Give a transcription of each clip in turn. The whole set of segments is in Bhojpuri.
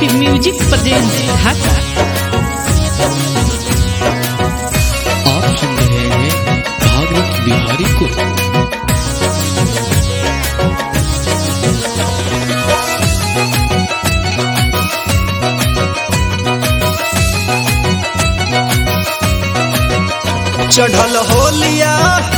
एसपी म्यूजिक प्रेजेंट ढाका आप सुन रहे हैं भागवत बिहारी को चढ़ल होलिया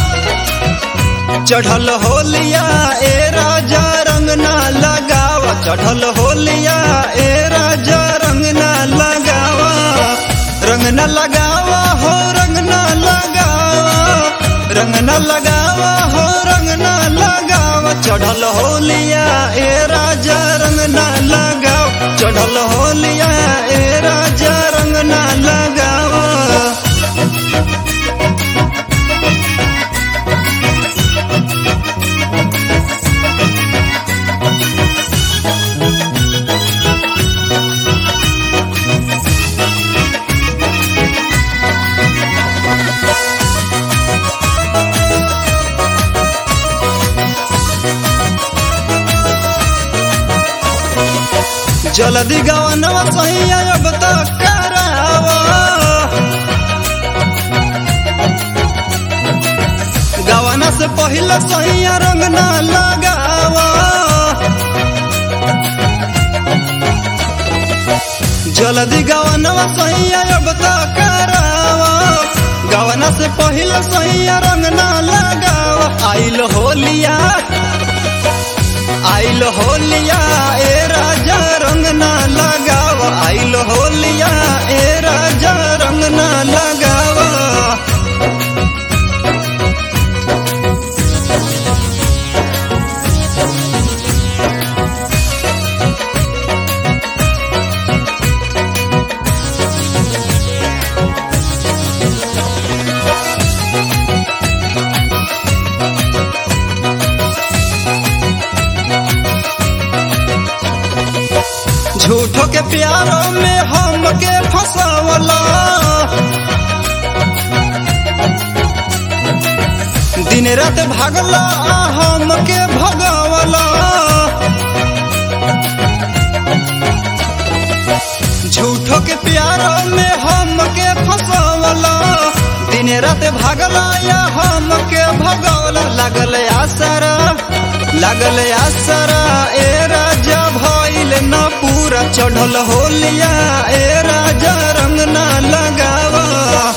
चढ़ल होलिया ए राजा रंग ना लगावा चढ़ल होलिया ए राजा रंग ना लगावा रंग ना लगावा हो रंग ना लगावा रंग ना लगावा हो रंग ना लगावा चढ़ल होलिया ए राजा रंग ना लगावा चढ़ल होलिया ए राजा रंग ना लगावा जल्दी गवनवा सही अब तक करावा गवना से पहले सही रंग ना लगावा जल्दी गवनवा सही अब तक करावा गवना से पहले सही रंग ना लगावा आइल होलिया आइल होलिया ए राजा रंग ना लगाव आइल होलिया ए राजा रंग ना लगाव झूठो के प्यारों में हमके फंसावला दिन रात भागला आ हमके भगावला झूठो के प्यारों में हमके फंसावला दिन रात भागला या हमके भगावला लगल आसरा लगल आसरा ए राजा भइल न पूरा चढ़ल होलिया ए राजा रंग ना लगावा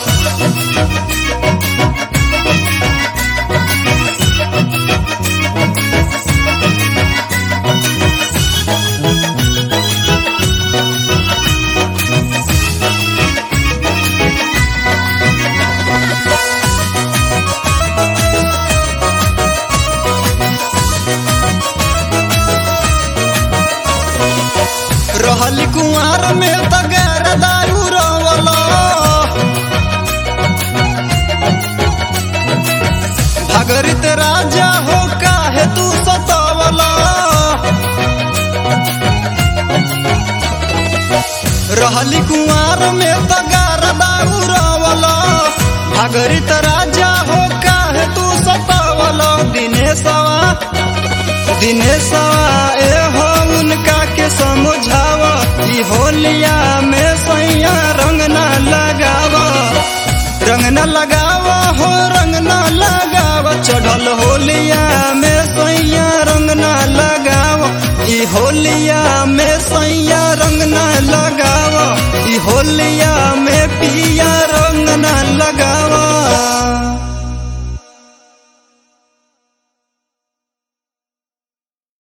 रहल कुंवर में तगैर दारू रवला भगरित राजा हो काहे तू सतावला रहल कुंवर में तगैर दारू रवला भगरित राजा हो काहे तू सतावला दिनेशवा दिनेशवा ए हो उनका के समझावा ई होलिया में सैया रंग ना लगावा रंग ना लगावा हो रंग ना लगावा चढ़ल होलिया में सैया रंग ना लगावा ई होलिया में सैया रंग ना लगावा ई होलिया